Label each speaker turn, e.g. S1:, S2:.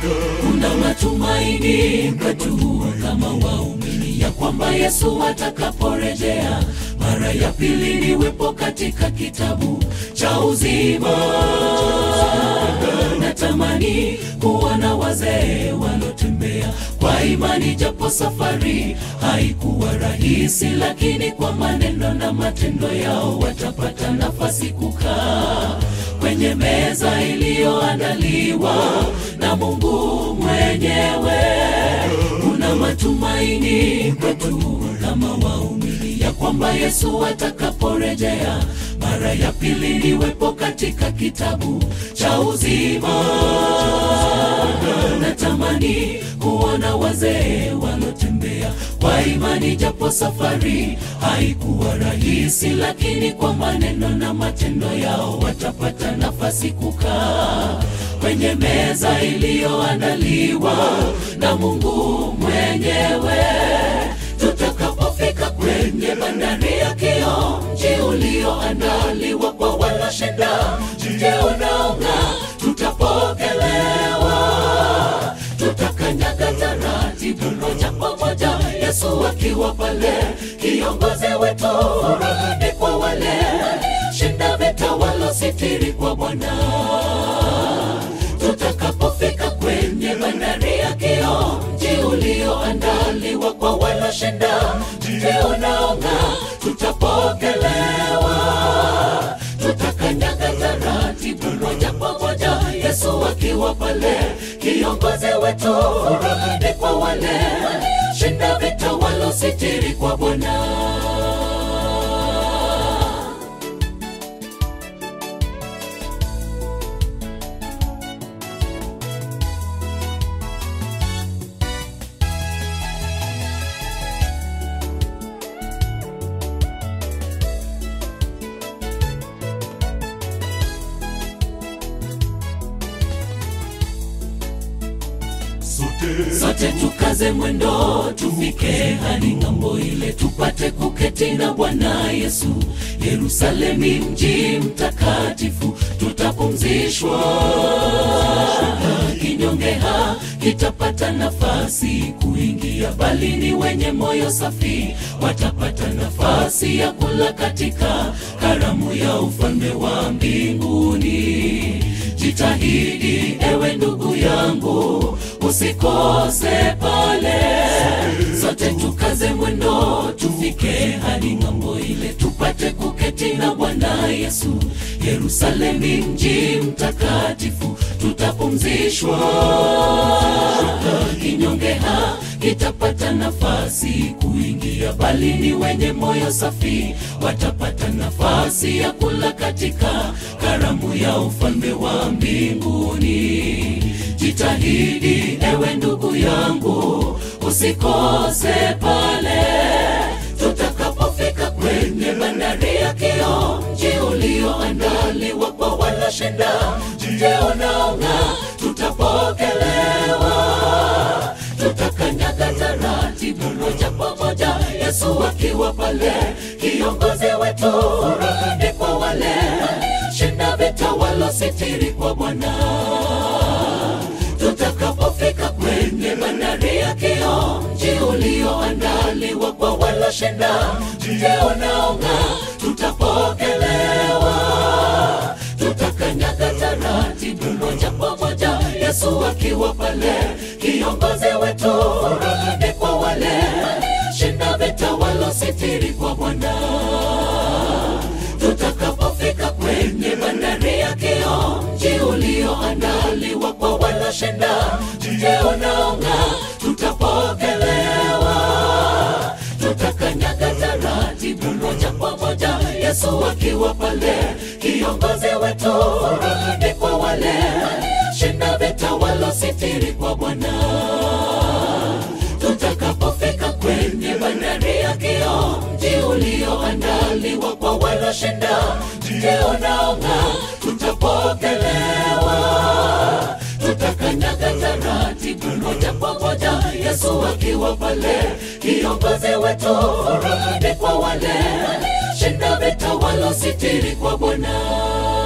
S1: kuna matumaini kwetu kama waumini ya kwamba Yesu atakaporejea mara ya pili niwepo katika kitabu cha uzima. Natamani kuona wazee walotembea kwa imani, japo safari haikuwa rahisi, lakini kwa maneno na matendo yao watapata nafasi kukaa kwenye meza iliyoandaliwa na Mungu mwenyewe. Kuna matumaini kwetu kama waumini ya kwamba Yesu atakaporejea mara ya pili niwepo katika kitabu cha uzima. Natamani kuona wazee walotembea kwa imani, japo safari haikuwa rahisi, lakini kwa maneno na matendo yao watapata nafasi kukaa kwenye meza iliyoandaliwa na Mungu mwenyewe. Tutakapofika kwenye bandari ya Kio, mji ulioandaliwa kwa walioshinda, mji unaong'aa, tutapokelewa, tutakanyaga taratibu moja kwa moja, Yesu akiwa pale, kiongozi wetu. Furaha kwa wale shinda vita walositiri kwa Bwana tutakapofika kwenye bandari ya Kio, mji ulioandaliwa kwa walioshinda, mji unaong'aa, tutapokelewa, tutakanyaga taratibu moja kwa moja, Yesu akiwa pale, kiongozi wetu. Furaha ni kwa wale shinda vita walositiri kwa Bwana. Sote tukaze mwendo, tufike hadi ng'ambo ile, tupate kuketi na Bwana Yesu. Yerusalemi, mji mtakatifu, tutapumzishwa. Kinyonge ha kitapata nafasi kuingia, bali ni wenye moyo safi watapata nafasi ya kula katika karamu ya ufalme wa mbinguni. Jitahidi ewe ndugu yangu, usikose pale. Sote tukaze mwendo, tufike hadi ng'ambo ile, tupate kuketi na Bwana Yesu. Yerusalemi, mji mtakatifu, tutapumzishwa. Kinyonge ha kitapata nafasi kuingia, bali ni wenye moyo safi watapata nafasi ya kula katika karamu ya ufalme wa mbinguni. Jitahidi ewe ndugu yangu, usikose pale tutakapofika kwenye bandari ya Kio, mji ulioandaliwa kwa walioshinda, mji unaong'aa, tutapokelewa, tutakanyaga taratibu moja kwa moja, Yesu akiwa pale, kiongozi wetu. Furaha ni kwa wale shinda vita walositiri kwa Bwana tutakapofika kwenye bandari ya Kio, mji ulioandaliwa kwa walioshinda, mji unaong'aa, tutapokelewa, tutakanyaga taratibu moja kwa moja, Yesu akiwa pale, kiongozi wetu. Furaha ni kwa wale shinda vita walositiri kwa Bwana tutakapofika kwenye bandari ya Kio, mji ulioandaliwa kwa walioshinda, mji unaong'aa, tutapokelewa, tutakanyaga taratibu moja kwa moja, Yesu akiwa pale, kiongozi wetu. Furaha ni kwa wale shinda vita walositiri kwa Bwana tutakapofika kwenye bandari ya Kio, mji ulioandaliwa kwa walioshinda, mji unaong'aa, tutapokelewa, tutakanyaga taratibu moja kwa moja, Yesu akiwa pale, kiongozi wetu. Furaha ni kwa wale shinda vita walositiri kwa Bwana.